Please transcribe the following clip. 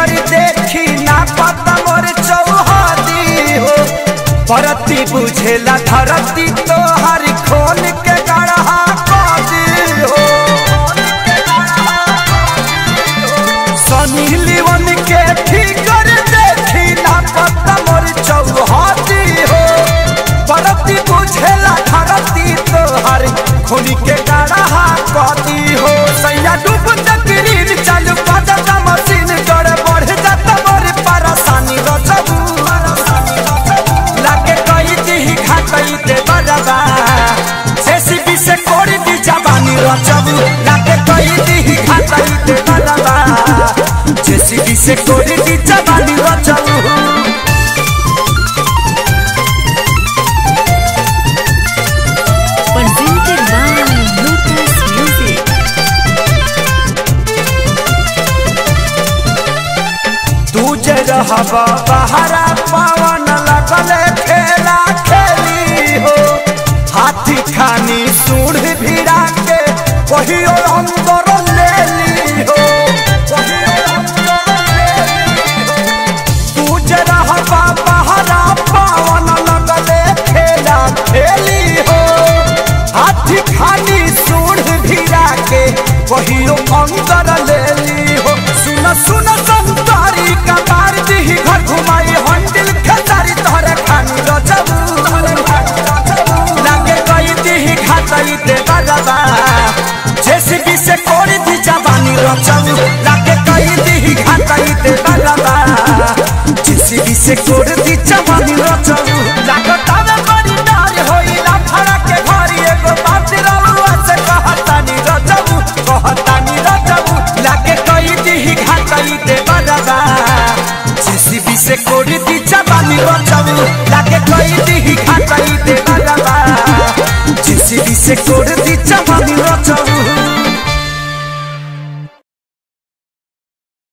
Figure देखी ना पता मोर चौहदी हो परती बुझेला धरती तो हर खोल के गढ़ा कदी हो सनी लिवन के फिगर देखी ना पता मोर चौहदी हो परती बुझेला धरती तो हर खोल के गढ़ा कदी हो सैया डूब तकरीर चल पता मशीन गड़ बढ़ जाता मोर परेशानी रचबू लागे कई दी खातई दे बजबा जेसीबी से कोड़ी दी जवानी रचबू लागे कई दी खातई दे बजबा जेसीबी से कोड़ी दी जवानी रचबू Presented by Lotus Music. तू जे रहबा बहरा पवन लगल खेला खेली हो हाथी खानी सूढ़ भिड़ा के कहियो अंदर ले ली हो कहियो अंदर ले ली हो। तू जे रहबा बहरा पवन लगल खेला खेली हो हाथी खानी सूढ़ भिड़ा के कहियो अंदर ले ली हो सुन सुन संतारी कबार दी घर घुमाई हंडिल खेतारी तोहरे खानी रचबू लागे कई दी खातई दे बजबा जेसीबी से कोड़ी दी जवानी रचबू लागे कई दी खातई दे बजबा जेसीबी से कोड़ी दी जवानी रचबू लागे तावे बड़ी डार होइला फड़ा के घरी एगो बात रलुआ से कहतानी रचबू कहतानी रचबू लागे कई दी खातई दे बजबा जेसीबी से कोड़ी दी जवानी रचबू लागे कई दी खातई दे बजबा जेसीबी से कोड़ी दी जवानी रचबू